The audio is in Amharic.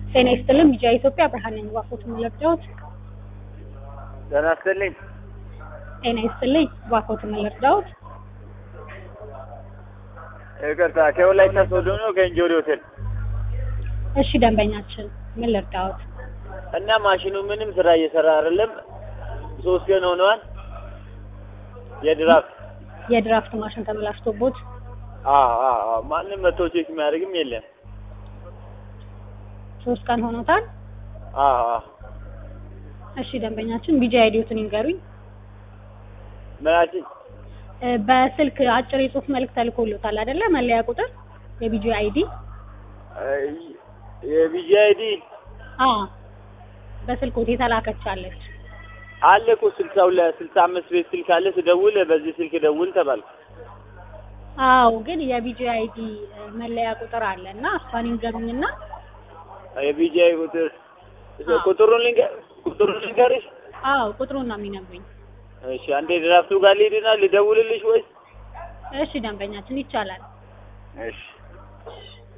ጤና ይስጥልን ቢጃ ኢትዮጵያ ብርሃን ነኝ። እባክዎት ልርዳዎት? ጤና ይስጥልኝ። ጤና ይስጥልኝ እባክዎት ልርዳዎት? ይቅርታ ከወላይታ ሶዶ ነው ከእንጆሪ ሆቴል እሺ ደንበኛችን ምን ልርዳዎት? እና ማሽኑ ምንም ስራ እየሰራ አይደለም። ሶስት ቀን ሆነዋል። የድራፍት የድራፍት ማሽን ተበላሽቶቦት አዎ አዎ አዎ ማንም መቶ ቼክ የሚያደርግም የለም። ሶስት ቀን ሆኖታል። አዎ አዎ እሺ ደንበኛችን ቢጃ አይዲዎትን ይንገሩኝ። ምናችን እ በስልክ አጭር የጽሁፍ መልእክት ተልኮሎታል አይደለ? መለያ ቁጥር የቢጂ አይዲ የቢጂ አይዲ አዎ በስልኮት የተላከቻለች አለ እኮ ስልሳ ሁለት ስልሳ አምስት ቤት ስልክ አለ። ስደውል በዚህ ስልክ ደውል ተባልኩ። አዎ ግን የቢጂ አይዲ መለያ ቁጥር አለ እና እሷን ይንገሩኝና የቢጂ አይ ቁጥር አዎ። ቁጥሩን ልንገር ቁጥሩን ልንገርሽ? አዎ ቁጥሩን ነው የሚነግሩኝ። እሺ አንዴ ድራፍቱ ጋር ልሂድና ልደውልልሽ ወይስ? እሺ ደንበኛችን ይቻላል። እሺ